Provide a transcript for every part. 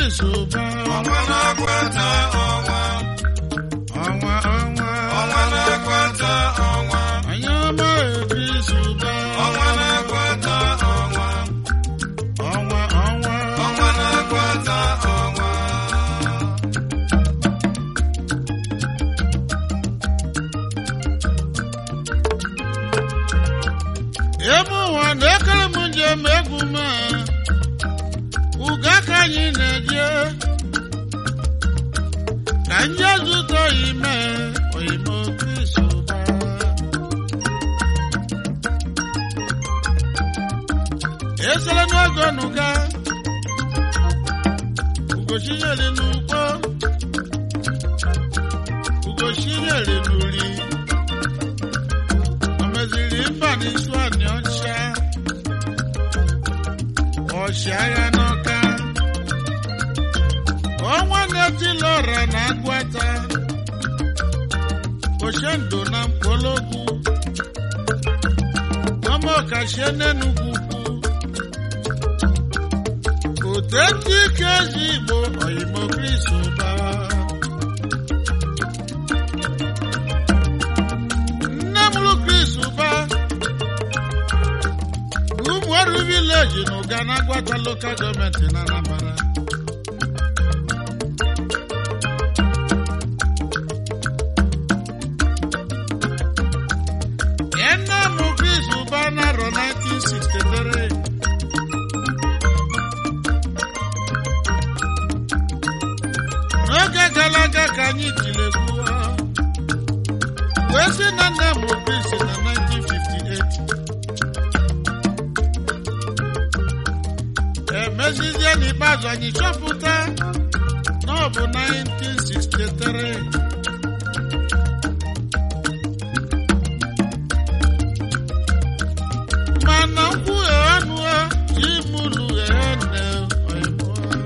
Chris Ụba ọnwa na-akwata ọnwa ọnwa ọnwa ọnwa na-akwata ọnwa onye ọma Chris Ụba ọnwa na-akwata ọnwa ọnwa ọnwa ọnwa na-akwata ọnwa ebe ụwa na-ekere m njem egwu m uga ka anyị na-eje ka ndị zụta ime oyimo Chris Ụba esere n'oge nuga ugochinyere n'ugbo ugochinyere n'uri o meziri mba n'isu anị ọcha ọchịagha n'ọka ọnwa na-etila ọra na agwata oshendo na mkpologwu ọma ọkachie n'enugwu ukwu otetu ike ezi igbo oyimo Chris Ụba nne mụrụ Chris Ụba ụmụọrụ vileji na ụga na agwata lokal gọọmenti na Anambra nne mụ Chris Ụba narọ 1963 n'oge gara aga ka anyị tiri egwu wee sị na nne mụrụ Chris na 1958 emezizie n'ikpeazụ anyị chọpụta na ọ bụ 1963 mana nkwughe ọnụ ji mụrụ ghe nne oyibo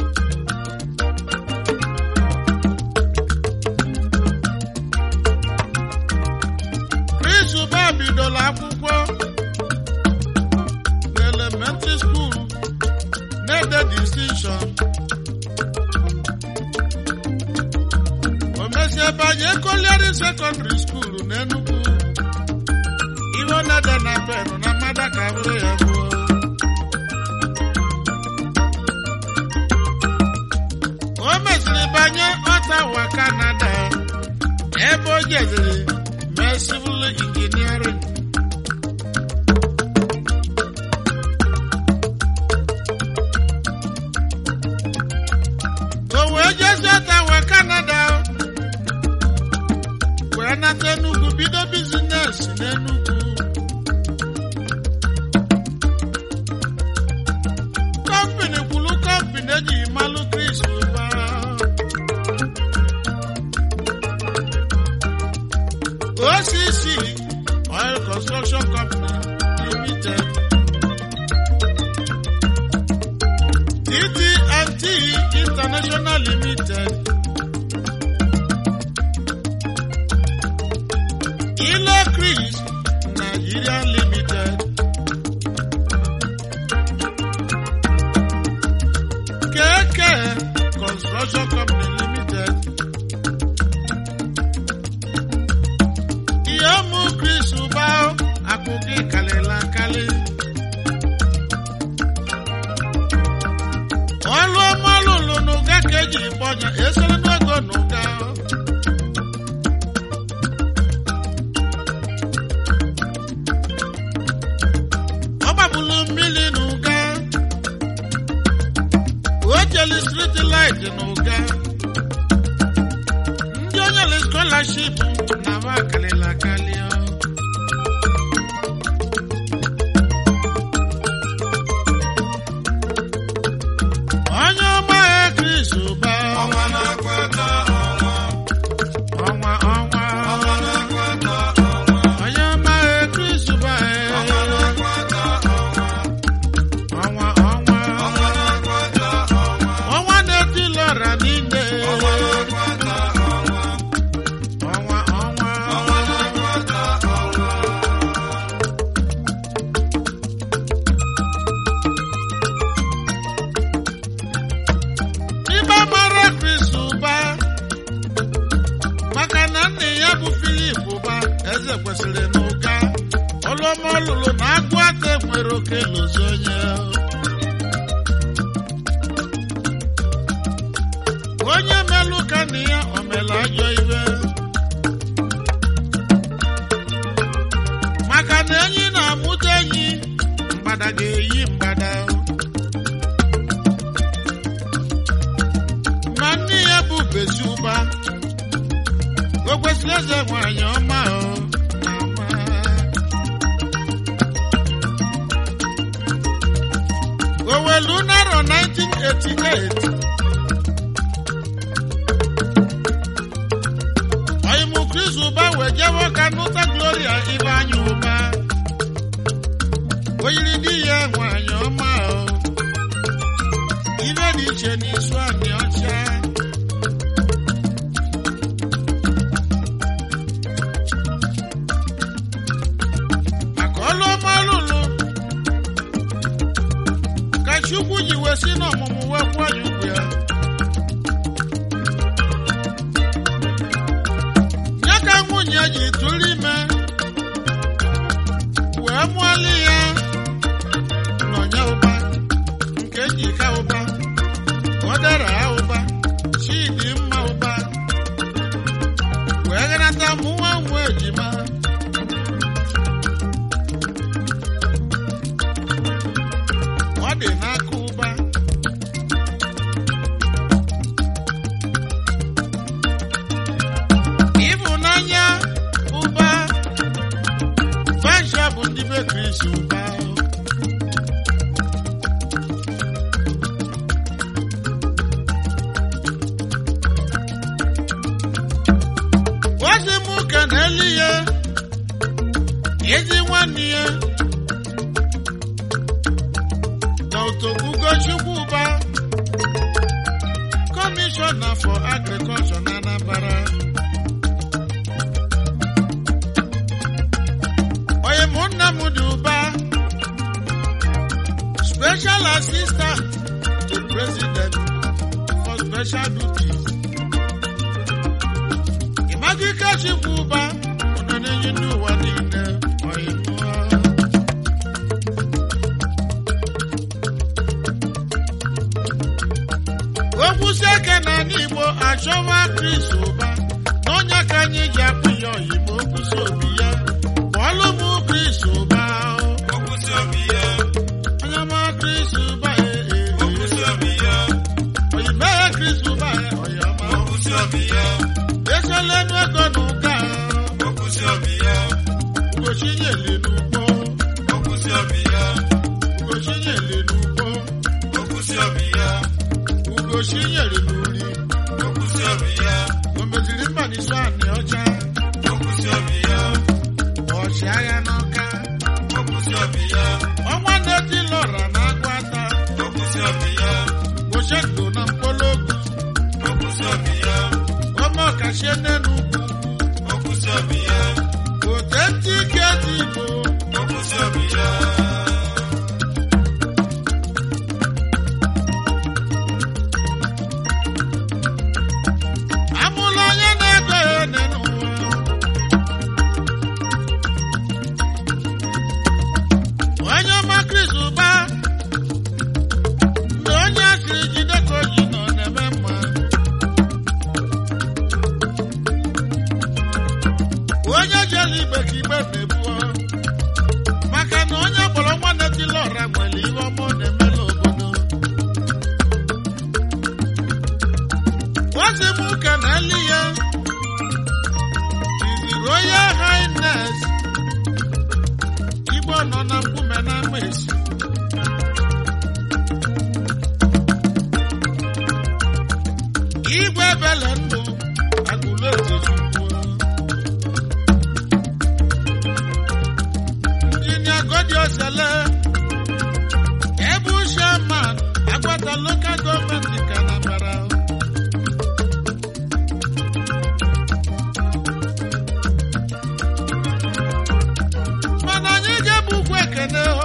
Chris Ụba bidoro akwụkwọ na elementary school na-ede distinction o mesie banye Colliery secondary school na Enugu ihe ọ na-ede na pen na mmada ka bụrụ ya gbuo o mesịrị banye Ottawa Canada ebe o jeziri mee civil engineering o wee jezie Ottawa Canada wee nata Enugu bido bizines n'Enugu kọmpini kwulu kọmpini ejighị malụ Chris Ụba OCC Oil Construction Company Limited TTNT International Limited Ile Chris Nigeria Limited KK Construction Company Limited ihe ụmụ Chris Ụba akụkọ ịkalịla akali ọlụ ọmalụ lụ n'ụga ka eji gbọnya esere n'ogo n'ụga ọ gbagbulu mmiri n'ụga o jeli street light n'ụga ndị onye le scholarship na ba kalịla akali ọ. onye ọma ya Chris Ụba ọnwa na-akwata ọnwa ọnwa ọnwa ọnwa na-akwata ọnwa onye ọma ya Chris Ụba ọnwa na-akwata ọnwa ọnwa ọnwa ọnwa na-akwata ọnwa ọnwa na-etila ọra n'ime ọma ọ lụrụ na agụ aka nwere oke lozi onye onye melụ ka na ya o mere ajọ ibe maka na enyi na-amụta enyi mgbada ga-eyi mgbada ma nne ya bụ bezi ụba o kwesịrị eze nwanyị ọma o ama. Owelu narọ 1988 Ọyịmụ Chris Ụba wee jewe ka nụta Gloria Ibeanyị Ụba o yiri di ya nwanyị ọma o ibe dị iche n'isu anị ọcha maka ọlụ ọma lụlụ ka Chukwu ji wee si n'ọmụmụ wee kwụọ ya ụgwọ ya ya ka nwunye ji tụrụ ime wee mụọlị ya nọnya ụba nke njika ụba ọdara ụba chidi mma ụba wee ghanata mụnwa nwa ejima ọ dị n'aka ụba ịhụnanya ụba Fasha bụ ndị be Chris ụba ozi m ka na-eli ya ezi nwanne ya na otogugo Chukwuba kọmishọna for agrikọlshọ na Anambra onye mụ nna m dị ụba special assistant to president for special duties ịmagike Chukwuba nọ n'enyi ndị ụwa niile onye mụọ okwusi eke na ndị Igbo achọwa Chris ụba na onye ka anyị ji akpụ ya oyibo okwusi obi ya kpọọlụ m Chris ụba Okwusi obi ya, onye ma Chris ụba ee okwusi obi ya, oyibo ya Chris ụba oyama okwusi obi ya, esolenu ego na ụka okwusi obi ya, ugochinyeli n'ugbo okwusi obi ya, ugochinyeli n'ugbo okwusi obi ya, ugochinyeli n'uri okwusi obi ya, o meziri mba n'isi anị ọcha okwusi obi ya, ọchịagha n'ọka okwusi obi ya, ọnwa na-eti lọra na agwata okwusi obi ya, gochendo na mkpologu okwusi obi ya, ọmọ kashie n'enu ugwu okwusi obi ya, ote ntị ike dị igbo okwusi obi ya. amụla onye na-ego ya one n'ụwa onye ọma Chris ụba mgbe onye asịrị jide ka o ji nọ na-eme mma onye jere igbe ka igbe na-ebuo maka na onye kpọrọ nwa na-etila ọra nwere ihe ọma ọ na-emela obodo What's the book and Elia? His Royal Highness. Igbo nọ na mkpume na mmesi. Igwe bele ndụ agụlụ ezechukwu. Injinia Godi Osele. Ebu Sherman, Agbata Local Government nke Anambra. mana anyị ga-ebu ugwu ekene o.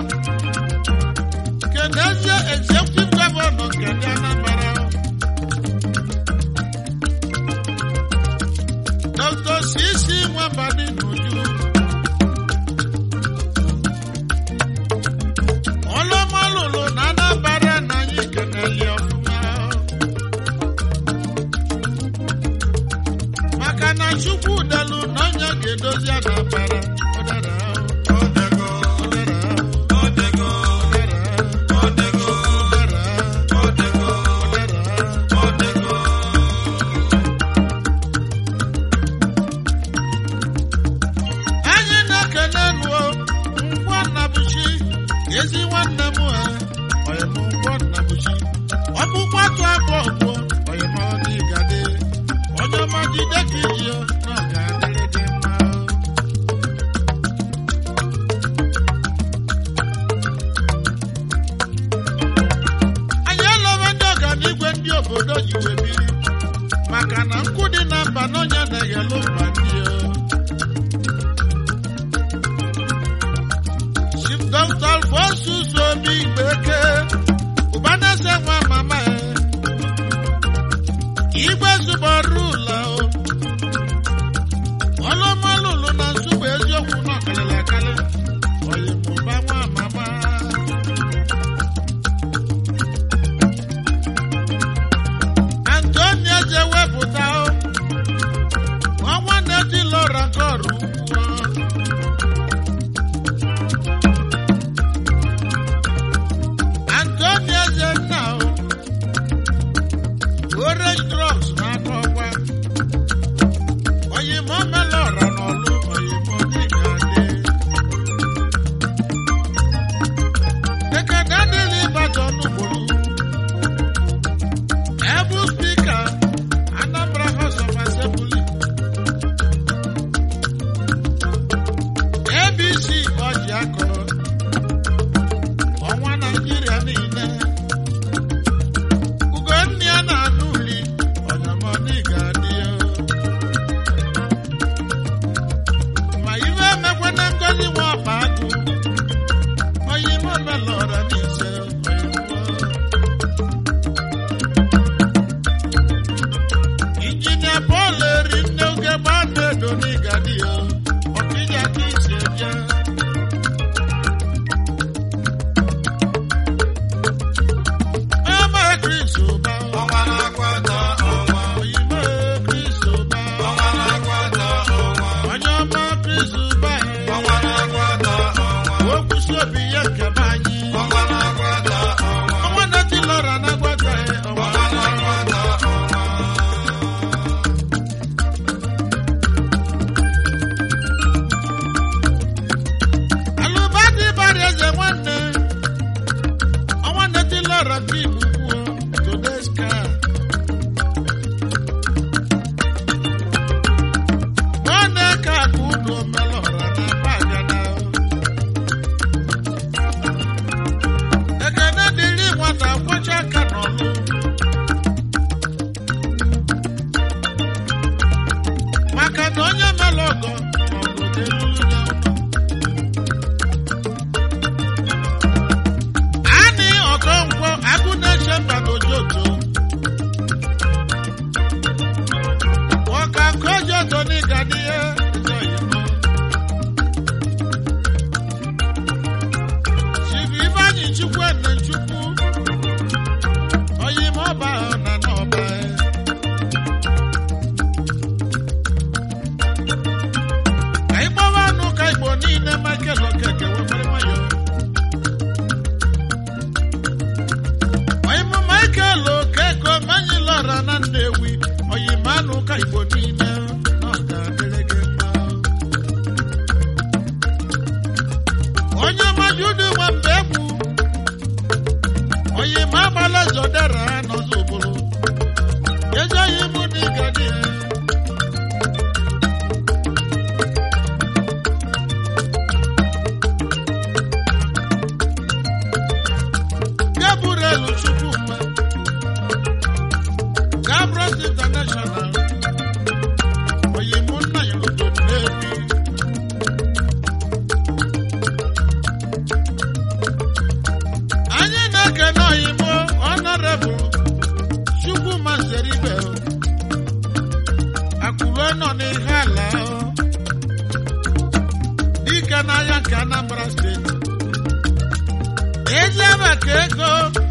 kenezie executive gọvanọ nke ndị Anambra Dr. Sisi Nwambadi n'Uju aposus obi gbeke ụbaneze nwa mama ya igwe zụbọrụ ụlọ ọlụmalụlụ na nsụgbụ eziokwu nọ kalịrị akalị oyimụba nwa mama antonia je wepụta ọnwa na-eti lọra kọrụ ugwu Antonia Zenna Orange Drugs n'aka ọkwa oyimo melora n'ọlụ oyimo dịka dị ekene adịghị Ibadan ugboro ebu spika Anambra House of Assembly ABC ọjị akọrọ ọnwa Naịjirịa niile Ugonna ya na-anụ uli ọnyamọdị ga-adị ya ma iwe emekwana ngozi nwa ọkpa agụ oyime omelọra n'ise injinia Paul eri nne oge gbaa na-edo n'ịgadị ya ọkịja ka isi eje Ọmọ Chris Ụba, ọnwa na-akwata ọnwa oyime Chris Ụba, ọnwa na-akwata ọnwa onye ọma Chris Ụba, ọnwa na-akwata ọnwa okwusi obi ya nke be anyị. ọnwa na-akwata ọnwa Ọnwa na-eti lọra na-agwata ya, ọnwa ọnwa na-akwata ọnwa Alụbadị bara eze nwanne. Ọnwa na-eti lọra nke Igbo kwuo, Todeska. Nwanne ka akụ unu omelọra na Bagana. Ekene dịrị nwata kwọcha aka n'ọlụ. Maka na onye mere ọgọ, ọgọ ga-elulu ya ụlọ. Ani Okonkwo Agụnneche mba n'Ojoto. Ọka nke Ojoto n'ịga n'ihe ịzọ Igbo. Chibu Ifeanyi Chukwu Ene Chukwu. Oyime ọba ahụ na n'ọba ya. Ka ịgbawa anụ ka Igbo niile Michael Okeke wekwere nwayọọ. Oyimo Michael Okeke omenyi lọra na Nnewi oyimo anụ ka Igbo niile na ọ ga-adịrị gị mma. Onye majudu nwe mgbe egwu oyimo agbala zodera n'ọzọ obodo ezi oyimo n'igadi Gabriel Chukwuma Gabros International oyimo nna ya obodo Nnewi anyị na-ekene oyimo honorable Chukwuma Nzeribe Akụrụ nọ n'ihe ala dike n'ahịa nke Anambra steeti eze maka ego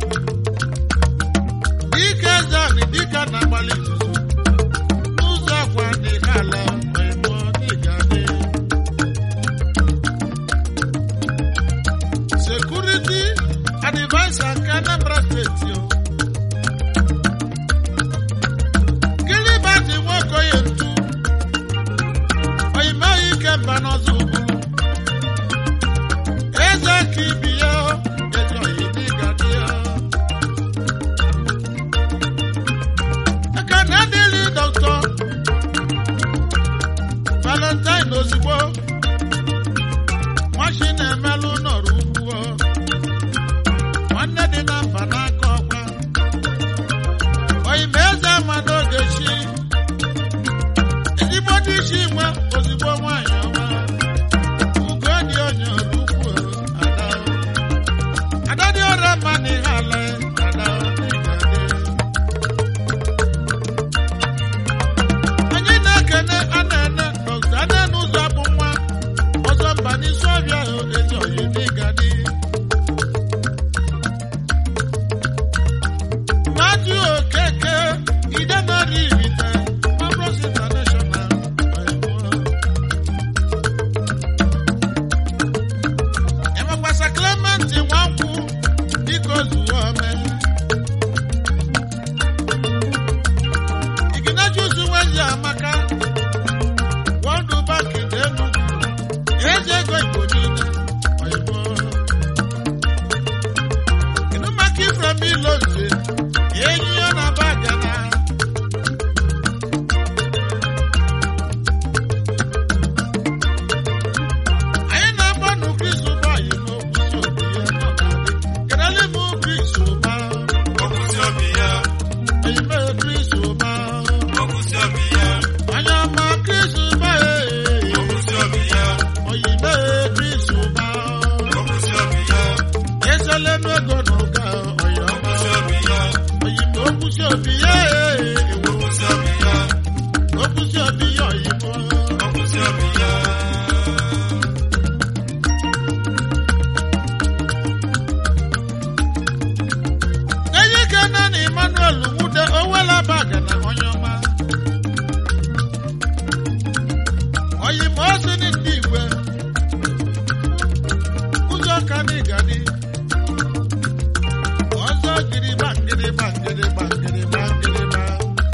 dike zọni dike na-agbalị izuzu n'ụzọ ọkwa n'ihe ala oyimo dịgadị sekuriti advaisa nke Anambra steeti o Gilibert Nwokoye ntu oyime ike mba n'ọzọ ugwu eze ka ibi ya eze oyi dịgadị ya ekene dịrị dọkịta Valentine ozugbo nwachi na-emelụ nọrọ ugwu nwanne dị na mba n'aka ọkwa oyime eze ama n'oge chi ezigbo dị chi nwe ozigbo nwaanyị ọma ugo dị onye ọrụ ukwu ada n'ịgadị Matthew Okeke Idenari Irite Mabros International Enwekwasa Clement Nwankwụ biko zuo ome Iginajụzụ Nwezi Amaka World Bank dị Enugu Eze ego Igbo niile oyibo Kedu maka Ifrem Ilonze enyi ya na Bagana anyị na-agba nụ Chris Ụbọyị n'okwusi obi ya nọ na-adị kedụlị m Chris Ụba Okwusi obi ya, oyime Chris Ụba okwusi obi ya, onye ọma Chris Ụba ee okwusi obi ya, oyime Chris Ụba okwusi obi ya, eselenu ego n'ụka ọyọma okwusi obi ya, oyime okwusi obi ya ee okwusi obi ya, okwusi obi ya oyimo okwusi obi ya. enyi kene na Emmanuel Nwude owela Bagana onye ọma oyime osi ndị igwe ụzọ ka n'ịgadi ọzọ gịrịgba ngịrịgba ngịrịgba ngịrịgba ngịrịgba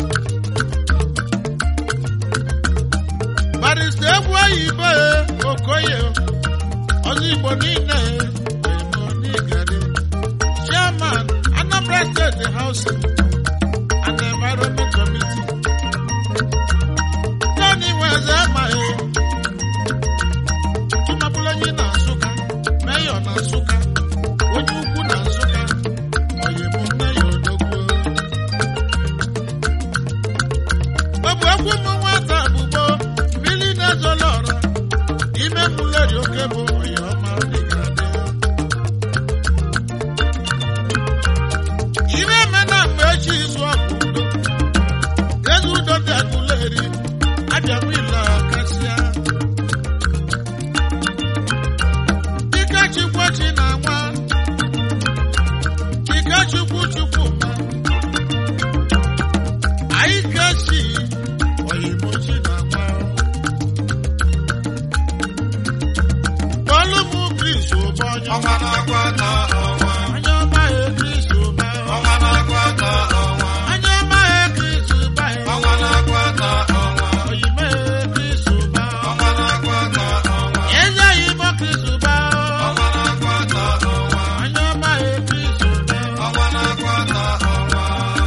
barista egwu oyibo e, okoye ọzọ igbo niile emo n'ịgadi chairman Anambra State Housing and Environment Committee Tony Weze amaghị Tumapụlanyi na Nsụka Mayor na Nsụka onye ukwu na Nsụka Oyebo Mayor Odogwu Ọbụ egwu ụmụ nwata bụbo mmiri na-ezolo ọra ime mụleri oke bụ Oyoma Dịgadị Ire eme na mgbe echi izu ọgụ udo eze udo dị agụleri abịa wila kasịa Dike Chukwu chi na nwa Dike Chukwu Chukwu ma anyị kesi oyibo chi na nwa Kpọlụ m Chris ụbọ onye Ọnwa na-akwata ọnwa, onye ọma ya Chris ụba ọnwa na-akwata ọnwa, onye ọma ya Chris ụba ọnwa na-akwata ọnwa, oyime ya Chris ụba ọnwa na-akwata ọnwa, eze oyimo Chris ụba ọnwa na-akwata ọnwa, onye ọma ya Chris ụba ọnwa na-akwata ọnwa.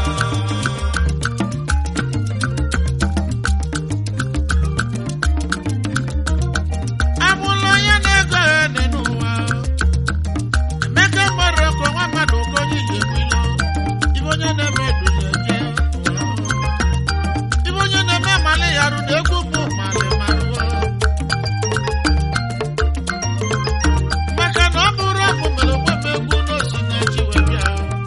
amụla onye na-ego ya dị n'ụwa emeka mmadụ ọkụ nwa mmadụ oke onye iji egbilo ibe onye na-eme eduzi eje ụwa. ibe onye na-eme mmalị ya rụ na egwu bụ mmalị marụọ maka na ọ bụrụ ọkụ mere onwe m egwu n'osi na-eji wee bịa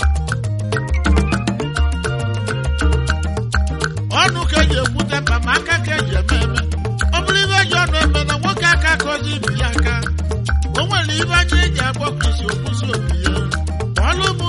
ọnụ ka eji ekwute mkpa ma aka ka eji eme eme ọ bụrụ ibe eji ọnụ eme na nwoke aka kọzi ibi ya aka o nwere ibe aja eji agbọ krisi okwusi obi ya ọlụ m